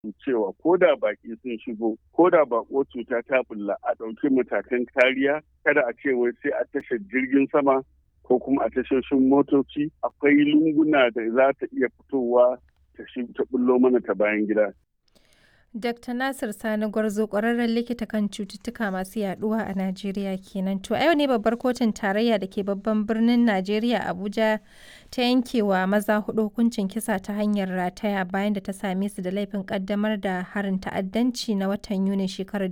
cewa ko da baki sun shigo ko da bako cuta ta bulla a ɗauki matakan kariya kada a ce wai sai a tashar jirgin sama ko kuma a tashoshin motoci akwai lunguna da za ta iya fitowa ta ta bullo mana ta bayan gida. Dr. Nasir Sani Gwarzo ƙwararren likita kan cututtuka masu yaduwa a Najeriya kenan. To a yau ne babbar kotun tarayya da ke babban birnin Najeriya Abuja ta yankewa maza hudu hukuncin kisa ta hanyar rataya bayan da ta same su da laifin kaddamar da harin ta'addanci na watan Yunin shekarar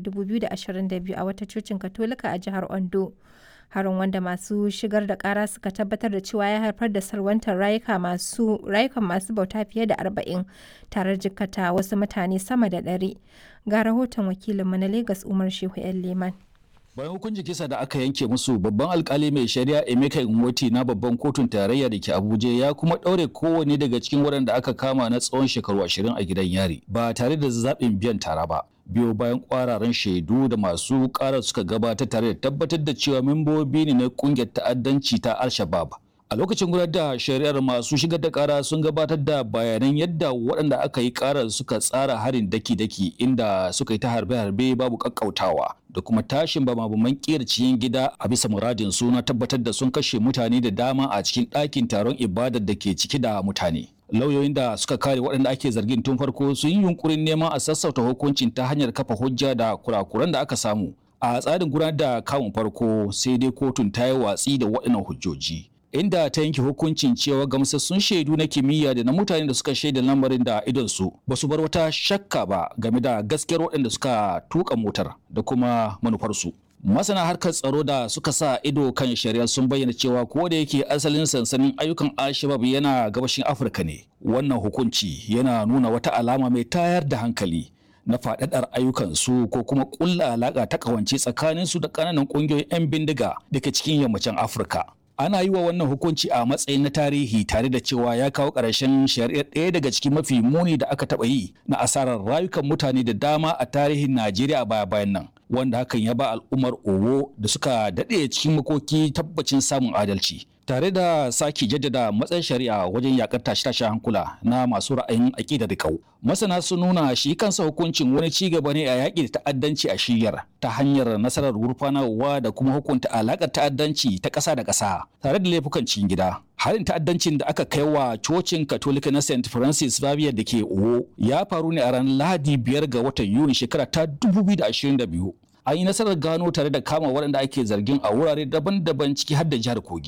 2022 a wata cocin Katolika a jihar Ondo. harin wanda masu shigar da kara suka tabbatar da cewa ya haifar da salwantar rayuka masu rayukan masu bauta fiye da arba'in tare jikkata wasu mutane sama da ɗari ga rahoton wakilinmu na Legas Umar Shehu yan Leman. bayan hukuncin kisa da aka yanke musu babban alkali mai shari'a emeka nwoti na babban kotun tarayya da ke abuja ya kuma ɗaure kowane daga cikin waɗanda aka kama na tsawon shekaru ashirin a gidan yari ba tare da zaɓin biyan tara ba biyo bayan kwararan shaidu da masu karar suka gabatar tare da tabbatar da cewa membobi ne na kungiyar ta'addanci ta al-shabab a lokacin gudanar da shari'ar masu shigar da kara sun gabatar da bayanan yadda waɗanda aka yi karar suka tsara harin daki-daki inda suka yi ta harbe-harbe babu kakkautawa da kuma tashin bama-baman kera cikin gida a bisa muradin su na tabbatar da sun kashe mutane da dama a cikin ɗakin taron ibadar da ke ciki da mutane lauyoyin da suka kare waɗanda ake zargin tun farko sun yi yunkurin neman a sassauta hukuncin ta hanyar kafa hujja da kurakuran da aka samu a tsarin gudanar da kamun farko sai dai kotun ta yi watsi da waɗannan hujjoji inda ta yanke hukuncin cewa gamsassun shaidu na kimiyya da na mutane da suka shaida lamarin da idonsu ba su bar wata shakka ba game da gaskiyar waɗanda suka tuka motar da kuma manufarsu masana harkar tsaro da suka sa ido kan shari'a sun bayyana cewa ko da yake asalin sansanin ayyukan alshabab yana gabashin afirka ne wannan hukunci yana nuna wata alama mai tayar da hankali na faɗaɗar ayyukansu ko kuma ƙulla alaƙa ta ƙawance tsakaninsu da ƙananan ƙungiyoyin 'yan bindiga da ke cikin yammacin afirka ana yi wa wannan hukunci a matsayin na tarihi tare da cewa ya kawo ƙarshen shari'ar ɗaya daga cikin mafi muni da aka taɓa yi na asarar rayukan mutane da dama a tarihin najeriya baya bayan nan wanda hakan ya ba al'ummar owo da suka daɗe cikin makoki tabbacin samun adalci tare da sake jaddada matsayin shari'a wajen yakar tashe-tashe hankula na masu ra'ayin aƙida da kau masana sun nuna shi kansa hukuncin wani ci gaba ne a yaƙi da ta'addanci a shiyar ta hanyar nasarar gurfanarwa da kuma hukunta alaƙar ta'addanci ta ƙasa da ƙasa tare da laifukan cikin gida harin ta'addancin da aka kai wa cocin katolika na st francis xavier da ke owo ya faru ne a ranar lahadi biyar ga watan yuni shekara ta 2022 an yi nasarar gano tare da kama waɗanda ake zargin a wurare daban-daban ciki har da jihar kogi